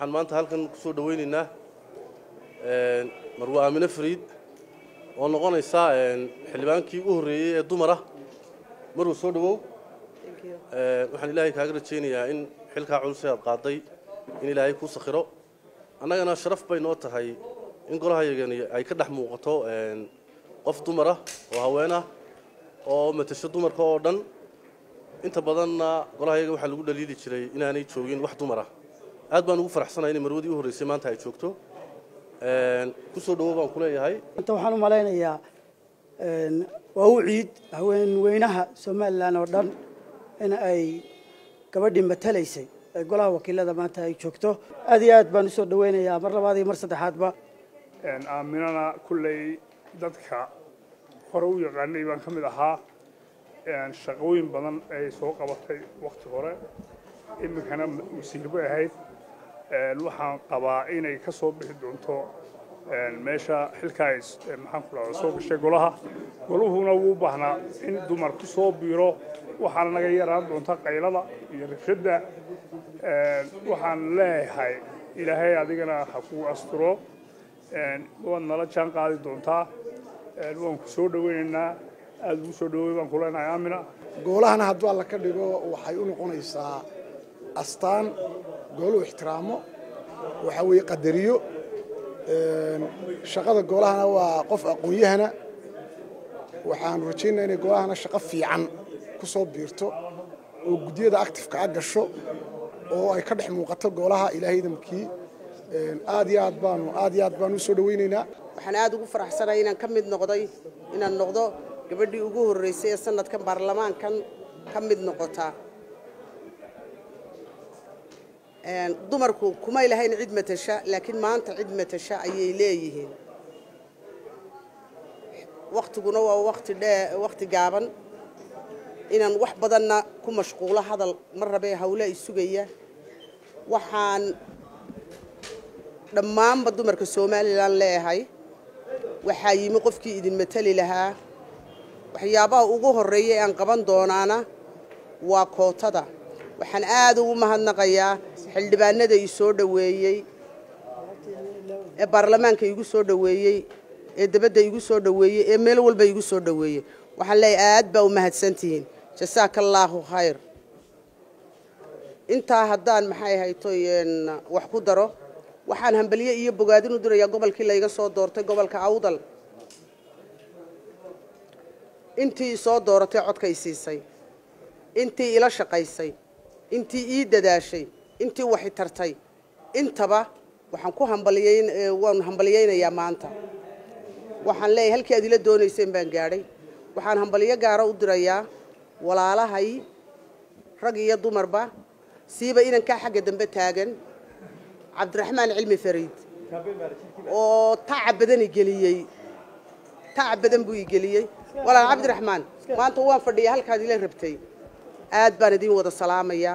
waxaan maanta halkan kusoo dhaweynaynaa marwe aamine fariid oo noqonaysa xildhibaankii u horreeyey ee dumara maruu soo dhawow waxaan ilaahay kaaga rajaynayaa in xilkaa culus ee aad qaaday in ilaahay kuu sakhiro annagana sharaf bay noo tahay in golahayagani ay ka dhex muuqato qof dumara oo haween ah oo matasho dumarka oo dhan inta badanna golahayaga waxaa lagu dhaliili jiray inaanay joogin wax dumara aad baan ugu faraxsanahay inay marwadii u horreysay maanta ay joogto kusoo dhawow baan ku leeyahay inta waxaan u malaynayaa waa u ciid haweenweynaha somalilan oo dhan in ay gabadhii matalaysay ee golaha wakiilada maanta ay joogto aad iyo aad baan usoo dhaweynayaa mar labaad iyo mar saddexaadba aaminana kulley dadka hore u yaqaanay baan ka mid ahaa shaqooyin badan ay soo qabatay wakti hore iminkana wasiir bay ahayd waxaan qabaa inay ka soo bixi doonto meesha xilkaa maxaan ku dhahda soo gashay golaha goluhuna wuu baahnaa in dumar ku soo biiro waxaana naga yaraan doonta qaylada iyo rabshadda waxaan leeyahay ilaahay adigana ha kuu asturo waad nala jaan qaadi doontaa waan ku soo dhaweynaynaa aada ugu soo dhawey baan ku leenahay aamina goolahana hadduu alla ka dhigo waxay u noqonaysaa astaan gooluhu ixtiraamo waxa weeye qadariyo shaqada goolahana waa qof aqoon-yahana waxaanu rajaynaa inay goolahana shaqo fiican ku soo biirto oo guddiyada actifka a gasho oo ay ka dhex muuqato goolaha ilaahay damkii aad iyo aad baanu aad iyo aad baanu usoo dhaweynaynaa waxaan aada ugu faraxsanahay inaan ka mid noqday inaan noqdo gabadhii ugu horreysay ee sanadkan baarlamaankan ka mid noqotaa dumarku kumay lahayn cid matasha laakiin maanta cid matasha ayay leeyihiin waktiguna waa wakti dhee wakti gaaban inaan wax badanna ku mashquulo hadal ma rabee hawle ay sugaya waxaan dhammaanba dumarka somalilan leeyahay waxaa yimi qofkii idin matali lahaa waxyaabaha ugu horreeya ee aan qaban doonaana waa kootada waxaan aada ugu mahadnaqayaa xildhibaanada i soo dhoweeyey ee baarlamaanka igu soo dhoweeyey ee dabadda igu soo dhoweeyey ee meel walba igu soo dhoweeyey waxaan leeyahay aad baa u mahadsantihiin jasaaka allaahu khayr intaa haddaan maxay haytoy wax ku daro waxaan hambalye iyo bogaadin u dirayaa gobolkii layga soo doortay gobolka awdal intii isoo dooratay codkay siisay intii ila shaqaysay intii ii dadaashay intii waxi tartay intaba waxaan ku hambalyeyn waan hambalyeynayaa maanta waxaan leeyahay halkii aad ila doonayseen baan gaadhay waxaan hambalyo gaara u dirayaa walaalahay rag iyo dumarba siiba inankaa xagga dambe taagan cabdiraxmaan cilmi fariid oo tacab badan igeliyey tacab badan buu igeliyey walaal cabdiraxmaan maanta waan fadhiyaa halkaad ila rabtay aad baan idiin wada salaamaya